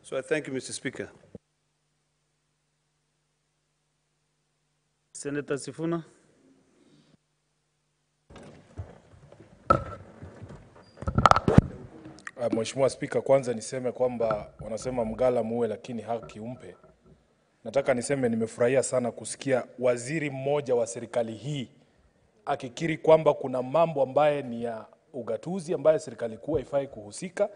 So I thank you, Mr. Speaker. Senator Sifuna. Uh, Mheshimiwa Spika, kwanza niseme kwamba wanasema mgala muue lakini haki umpe. Nataka niseme nimefurahia sana kusikia waziri mmoja wa serikali hii akikiri kwamba kuna mambo ambaye ni ya ugatuzi ambayo serikali kuu haifai kuhusika,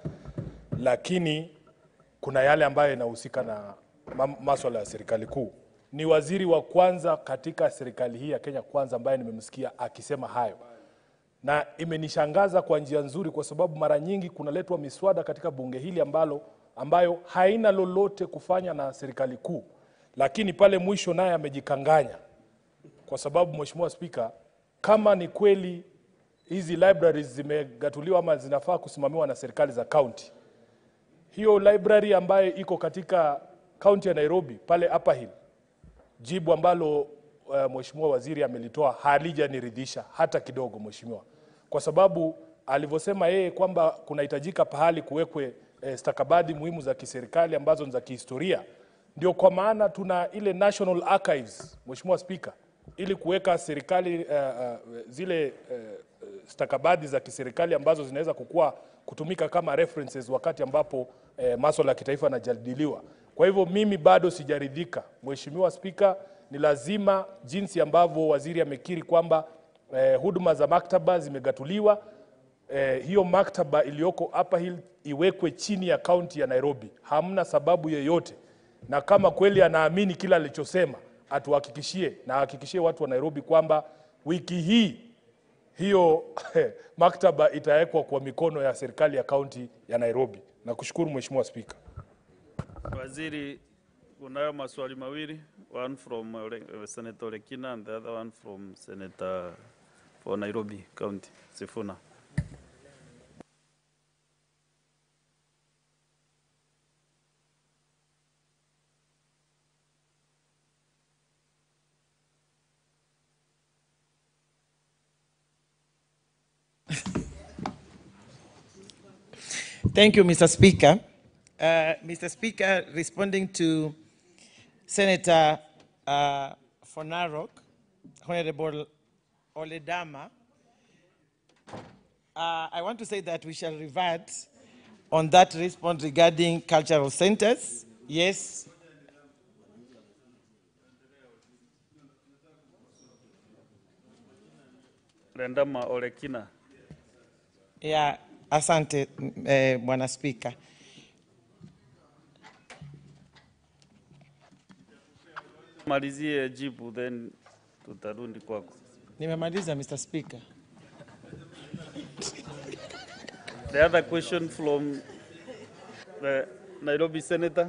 lakini kuna yale ambayo inahusika na ma- maswala ya serikali kuu. Ni waziri wa kwanza katika serikali hii ya Kenya Kwanza ambaye nimemsikia akisema hayo na imenishangaza kwa njia nzuri, kwa sababu mara nyingi kunaletwa miswada katika bunge hili ambalo ambayo haina lolote kufanya na serikali kuu, lakini pale mwisho naye amejikanganya, kwa sababu Mheshimiwa Spika, kama ni kweli hizi libraries zimegatuliwa ama zinafaa kusimamiwa na serikali za kaunti, hiyo library ambayo iko katika kaunti ya Nairobi pale Upper Hill, jibu ambalo uh, mheshimiwa waziri amelitoa halijaniridhisha hata kidogo, mheshimiwa, kwa sababu alivyosema yeye kwamba kunahitajika pahali kuwekwe eh, stakabadhi muhimu za kiserikali ambazo ni za kihistoria. Ndio kwa maana tuna ile National Archives, mheshimiwa Spika, ili kuweka serikali uh, uh, zile uh, stakabadhi za kiserikali ambazo zinaweza kukua kutumika kama references wakati ambapo eh, maswala ya kitaifa yanajadiliwa. Kwa hivyo mimi bado sijaridhika, Mheshimiwa Spika, ni lazima jinsi ambavyo waziri amekiri kwamba eh, huduma za maktaba zimegatuliwa eh, hiyo maktaba iliyoko Upper Hill iwekwe chini ya kaunti ya Nairobi. Hamna sababu yoyote, na kama kweli anaamini kila alichosema, atuhakikishie na ahakikishie watu wa Nairobi kwamba wiki hii hiyo maktaba itawekwa kwa mikono ya serikali ya kaunti ya Nairobi. Nakushukuru Mheshimiwa Spika. Waziri, kunayo maswali mawili, one from Ole- uh, Senator Lekina and the other one from Senator for Nairobi County, Sifuna. Thank you, Mr. Speaker. Uh, Mr. Speaker, responding to Senator uh, Fonarok, Honorable Oledama, uh, I want to say that we shall revert on that response regarding cultural centers. Yes, Rendama Olekina. ya asante m- eh, Bwana Spika. Malizie jibu then tutarudi kwako. Nimemaliza Mr. Speaker. The other question from the Nairobi Senator.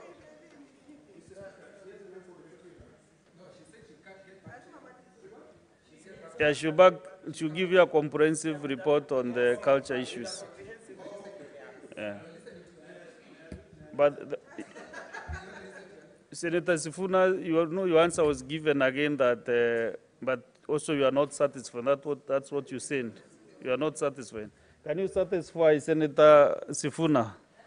Yeah, she'll back, she'll give you a comprehensive report on the culture issues. Yeah. But the, Senator Sifuna, you know your answer was given again that, uh, but also you are not satisfied. That what, that's what you said. You are not satisfied. Can you satisfy Senator Sifuna?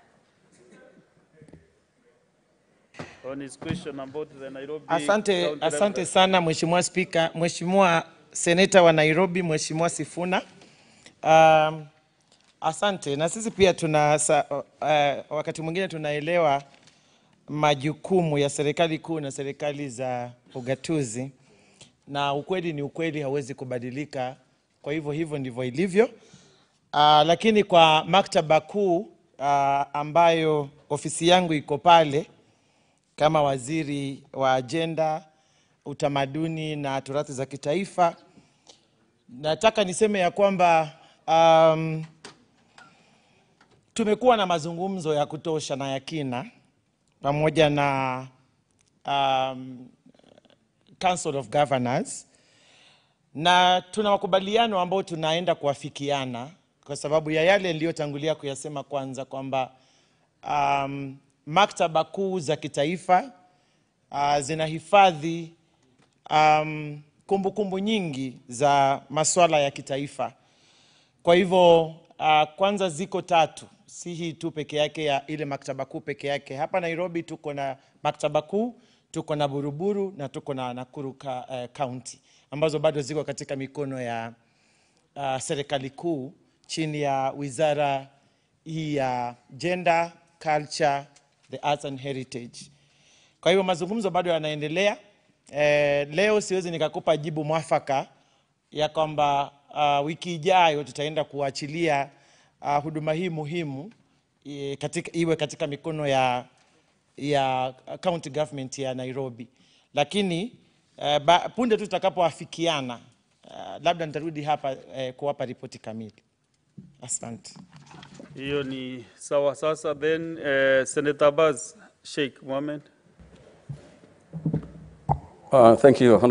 On his question about the Nairobi. Asante, County asante Library. sana Mheshimiwa Spika, Mheshimiwa Seneta wa Nairobi, Mheshimiwa Sifuna. Um, asante na sisi pia tuna sa, uh, wakati mwingine tunaelewa majukumu ya serikali kuu na serikali za ugatuzi, na ukweli ni ukweli, hauwezi kubadilika. Kwa hivyo hivyo ndivyo ilivyo. Uh, lakini kwa maktaba kuu uh, ambayo ofisi yangu iko pale kama waziri wa ajenda, utamaduni na turathi za kitaifa, nataka niseme ya kwamba um, tumekuwa na mazungumzo ya kutosha na ya kina pamoja na um, Council of Governors na tuna makubaliano ambayo tunaenda kuafikiana kwa sababu ya yale niliyotangulia kuyasema kwanza kwamba um, maktaba kuu za kitaifa uh, zinahifadhi um, kumbukumbu nyingi za masuala ya kitaifa. Kwa hivyo uh, kwanza ziko tatu si hii tu peke yake ya ile maktaba kuu peke yake. Hapa Nairobi tuko na maktaba kuu, tuko na Buruburu na tuko na Nakuru ka, eh, County ambazo bado ziko katika mikono ya uh, serikali kuu chini ya wizara hii ya Gender, Culture, the Arts and Heritage. Kwa hivyo mazungumzo bado yanaendelea. Eh, leo siwezi nikakupa jibu mwafaka ya kwamba uh, wiki ijayo tutaenda kuachilia uh, huduma hii muhimu eh, katika, iwe katika mikono ya, ya county government ya Nairobi, lakini uh, ba, punde tu tutakapoafikiana uh, labda nitarudi hapa uh, kuwapa ripoti kamili. Asante. Hiyo ni sawa. Sasa then uh, Senator Baz Sheikh Mohamed. Uh, Thank you,